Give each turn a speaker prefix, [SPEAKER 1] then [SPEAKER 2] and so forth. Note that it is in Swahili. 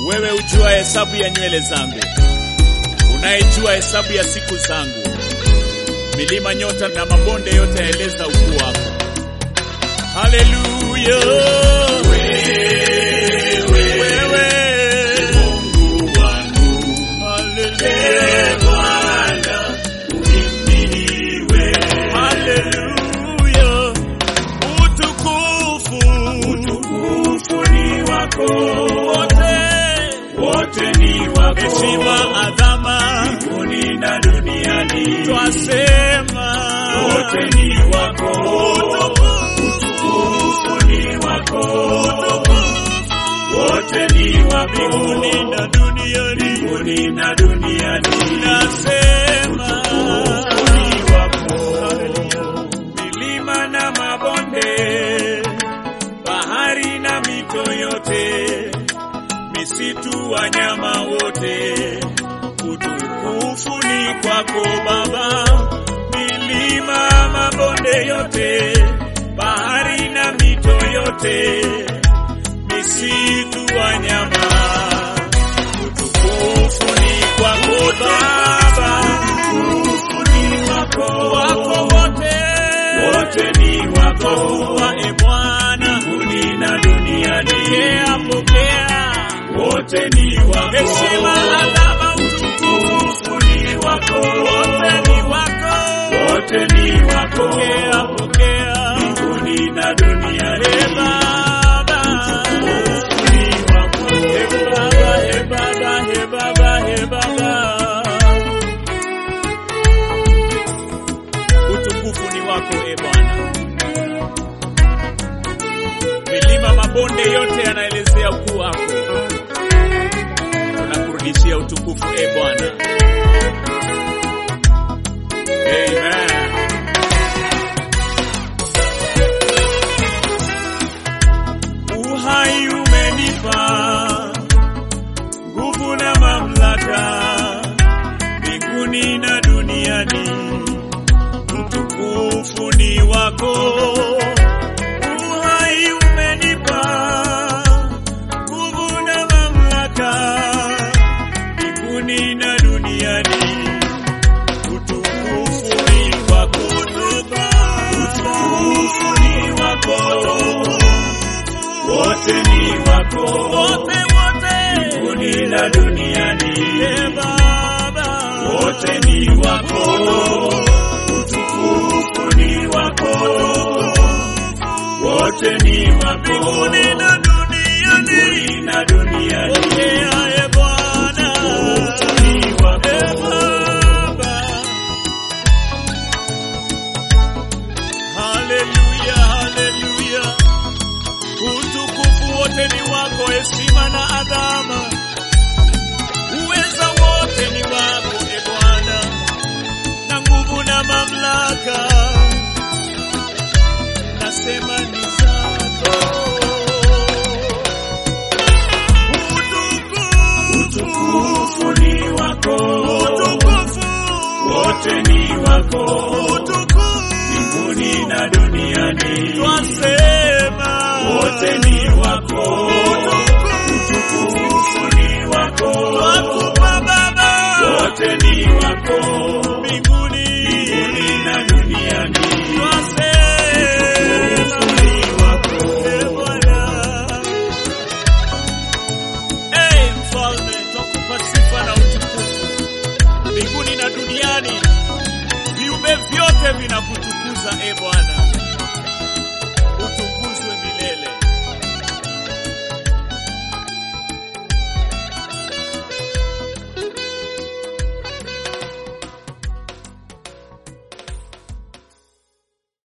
[SPEAKER 1] wewe ujua hesabu ya nywele zangu, unayejua hesabu ya siku zangu. Milima, nyota na mabonde yote yaeleza ukuu wako. Haleluya, wewe Mungu wangu, haleluya Bwana, uhimidiwe. Haleluya, utukufu, utukufu ni wako wote, wote ni wako, heshima, adhama mbinguni na duniani, twasema wote ni wako, utukufu ni wako, wote ni wako, mbinguni na duniani, mbinguni na duniani, nasema utukufu ni wako, milima na mabonde, bahari na mito yote, misitu, wanyama wote, utukufu ni kwako Baba. Milima, mabonde yote, bahari na mito yote, misitu, wanyama, utukufu ni kwako Baba. Utukufu ni wako, wako wote, wote ni wako, wa e Bwana, mbinguni na duniani. Pokea, pokea, wote ni wako, heshima, adhama, utukufu ni wako, wote ni wako, wote ni wako, pokea, pokea, mbinguni na duniani. E Baba, utukufu ni wako, e Baba, e Baba, e Baba, e Baba. utukufu ni wako e Bwana. Milima, mabonde yote yanaelezea ukuu wako. Tunakurudishia utukufu e Bwana. Amen. Uhai umenipa nguvu na mamlaka mbinguni na duniani utukufu ni wako. Uhai umenipa nguvu na mamlaka mbinguni na duniani, utukufu ni wako. Utukufu ni wako, wote ni wako, wote wote, mbinguni na duniani. E Baba, wote ni wako utukufu ni wako, wote ni wako, mbinguni na duniani, mbinguni na duniani. Pokea e Bwana, utukufu ni wako, e Baba. Haleluya, haleluya, utukufu wote ni wako, heshima na adhama, uweza wote ni wako e Bwana na nguvu na mamlaka, nasema ni zako. Utukufu ni wako, utukufu wote ni wako, utukufu mbinguni na duniani, twasema wote ni wako, utukufu ni wako, twakupa Baba, wote ni wako mbinguni mbinguni na duniani, twasema ni wako e Bwana. Ee mfalme, twakupa sifa na utukufu mbinguni na duniani, viumbe vyote vinakutukuza e Bwana.